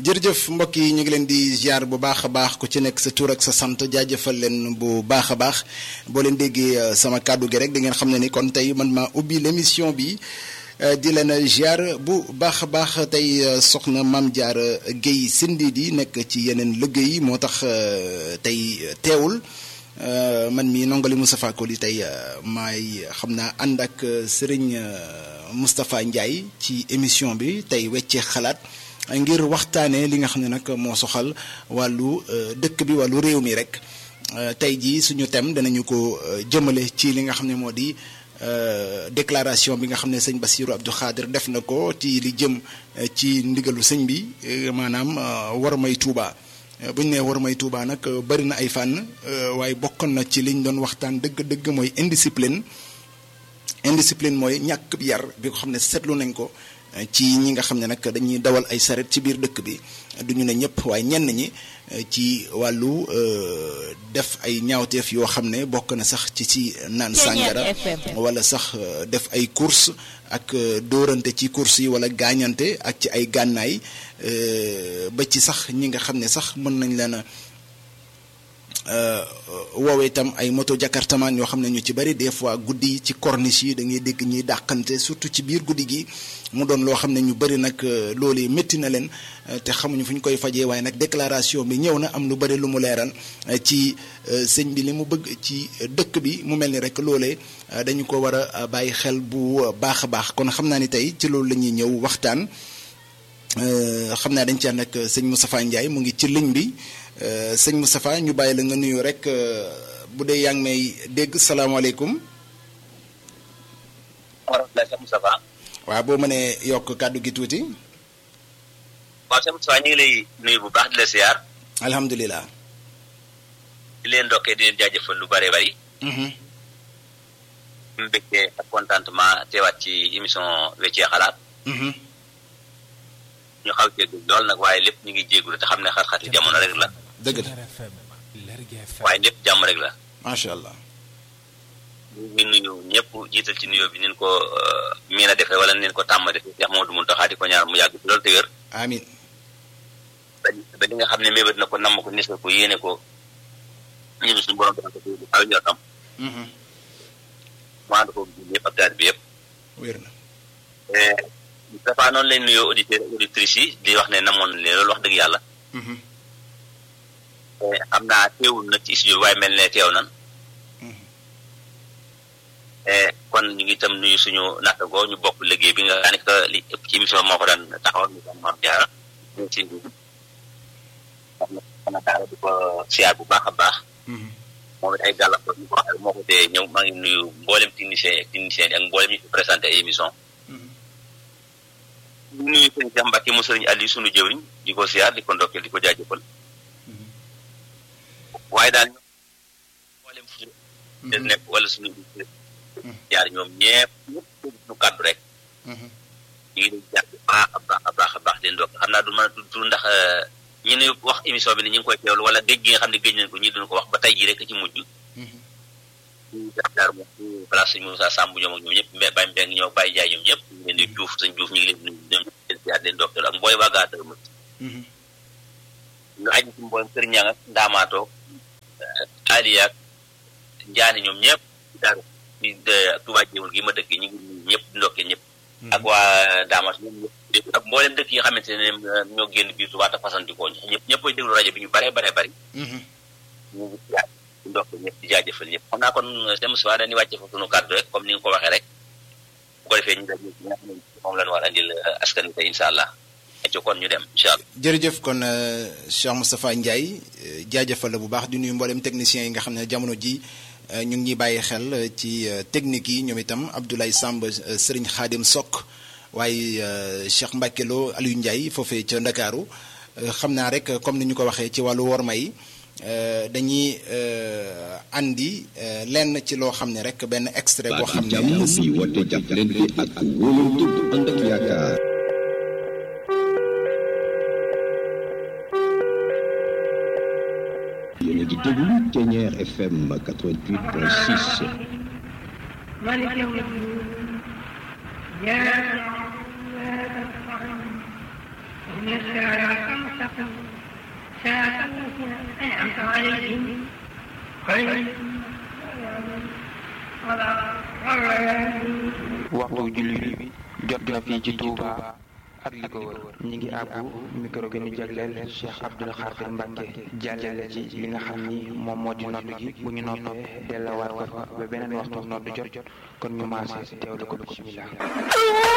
jërëjëf mbokk yi ñu ngi leen di ziar bu baax a baax ku ci nekk sa tur ak sa sant jaajëfal leen bu baax a baax boo leen déggee sama kàddu gi rek da ngeen xam ne ni kon tey man maa ubbi l'émission bi di leen ziar bu baax a baax tey soxna Mame Diarra Guèye Sindidi nekk ci yeneen liggéey moo tax tey teewul man mi nongali Moustapha Koli tey maay xam naa ànd ak Serigne Moustapha Ndiaye ci émission bi tey weccee xalaat. ngir waxtaanee li nga xam ne nag moo soxal wàllu dëkk bi wàllu réew mi rek tey jii suñu thème danañu ko jëmale ci li nga xam ne moo di déclaration bi nga xam ne sëñ Bassirou Abdou Khadir def na ko ci li jëm ci ndigalu sëñ bi maanaam war may Touba bu ñu nee war may Touba nag bari na ay fànn waaye bokkoon na ci liñ doon waxtaan dëgg-dëgg mooy indiscipline indiscipline mooy ñàkk yar bi ko xam ne seetlu nañ ko. ci ñi nga xam ne nag dañuy dawal ay saret ci biir dëkk bi du ñu ne ñëpp waaye ñenn ñi ci wàllu def ay ñaawteef yoo xam ne bokk na sax ci ci naan sàngara wala sax def ay course ak dóorante ci course yi wala gaañante ak ci ay gànnaay ba ci sax ñi nga xam ne sax mën nañ leen a woowee itam ay moto jakartamaan yoo xam ne ñu ci bari des fois guddi yi ci corniche yi da ngay dégg ñuy dàqante surtout ci biir guddi gi mu doon loo xam ne ñu bari nag loolee métti na leen te xamuñu fu ñu koy fajee waaye nag déclaration bi ñëw na am lu bari lu mu leeral ci sëñ bi li mu bëgg ci dëkk bi mu mel ni rek loolee dañu ko war a bàyyi xel bu baax a baax kon xam naa ni tey ci loolu la ñuy ñëw waxtaan xam naa dañ ci ànd ak sëñ Moustapha Ndiaye mu ngi ci ligne bi. sëñ Moustapha ñu bàyyi la nga nuyu rek bu dee yaa ngi may dégg salaamaaleykum. Moustapha. waaw boo mënee yokk kàddu gi tuuti. waaw sëñ Moustapha ñu ngi lay nuyu bu baax di la siyaar. alhamdulilah. di leen ndokkee di leen jaajëfal lu bëree bëri. mu mbégte ak contentement teewaat ci émission weccee xalaat. ñu xaw jéegul lool nag waaye lépp ñu ngi jéegul te xam ne xat-xati jamono rek la. dëgg la. waaye lépp jàmm rek la. macha allah. ñu ngi nuyu ñëpp jiital ci nuyoo bi nin ko miin a defee wala nin ko tàmm defee Cheikh Mamadou Mountakha di ko ñaar mu yàgg ci loolu te wér. amiin. ba li nga xam ne mébét na ko namm ko nisal ko yéene ko ñun suñu borom dafa ko du xaw ñotam. mu ànd ko ñëpp ak daal bi yëpp. wér na. dafa noonu lay nuyoo auditeurs auditrices yi di wax ne namoon leen loolu wax dëgg yàlla. xam naa teewul na ci studio waaye mel ne teew nan. kon ñu ngi itam nuyu suñu nattagoo ñu bokk liggéey bi nga xam ne que li ëpp ci émission moo ko daan taxawal ñu daan Mame Diarra ñu ngi si nuyu. wax na daara di ko siyaar bu baax a baax. moom it ay gàllankoor ñu ko waxee moo ko tee ñëw maa ngi nuyu mboolem technicien ak technicien ak mboolem ñu fi présenté ay émission ñu nuyu sëñ Cheikh Mbacke mu sëriñ Aliou sunu jëwriñ di ko siyaar di ko ndokkeel di ko jaajëfal waaye daal ñoom mboolem fu ñu nekk wala suñu jaar ñoom ñepp ñëpp ñu kàddu rek ñu ngi leen jaar bu baax a baax a baax a baax di ndokk xam naa du mën a tudd ndax ñu ne wax émission bi ne ñu ngi koy teewlu wala géej gi nga xam ne géej nañ ko ñi duñu ko wax ba tey jii rek ci mujj ñu jaar moom ñu place sëñ Moussa Samb ñoom ak ñoom ñëpp mbé Baye Mbeng ñoo Baye Jaay ñoom ñëpp ñu leen di Juuf sëñ Juuf ñu ngi leen nuyu ñoom leen ziar leen ndokkeel ak mbooy waa Gaata ma ñu aju ci mbooyam Kër Ñang ak Ndaamaatoo Aliya ak Njaani ñoom ñëpp daal ñu Tuubaa jéemul gi ma dëkk ñu ngi nuyu ñëpp di ndokkeel ñëpp ak waa Daamaat ñoom ñëpp ak mboolem dëkk yi nga xamante ne ñoo génn biir Tuubaa te fasantikoo ñëpp ñëpp koy déglu rajo bi ñu bare bare bari ñu ngi ziar di ndokkeel ñëpp di jaajëfal ñëpp xam naa kon dem si waa dañuy wàcce fa sunu kàddu rek comme ni nga ko waxee rek bu ko defee ñu def ñi nga xam ne moom lañu war a andil askan wi tey incha allah ci kon ñu dem incha allah. jërëjëf kon Cheikh Moustapha Ndiaye jaajëfal la bu baax di nuyu mboolem techniciens yi nga xam ne jamono ji ñu ngi ñuy bàyyi xel ci technique yi ñoom itam Abdoulaye Samb Serigne Khadim Sok waaye Cheikh Mbacke Lo Aliou Ndiaye foofee ca Ndakaaru xam naa rek comme ni ñu ko waxee ci wàllu worma yi dañuy andi lenn ci loo xam ne rek benn extrait boo xam ne. jàmm bi woote jàppalante ak wóolante bu ànd ak yaakaar. yéen a ngi déglu Thiéniere FM 88.6. ملك يوم الدين يا إن الساعة خمسة المستقيم صراط الذين أنعمت عليهم غير المغضوب عليهم ولا الضالين waxtu julli bi jot na fii ci Touba ak li ko wër ñi ngi àbbu micro bi ñu jagleel Cheikh Abdoul Khadir Mbacke jàllale ci li nga xam ni moom moo di nodd gi bu ñu noppee delluwaat ko fa ba beneen waxtu nodd jot kon ñu maase teewlu ko bismillah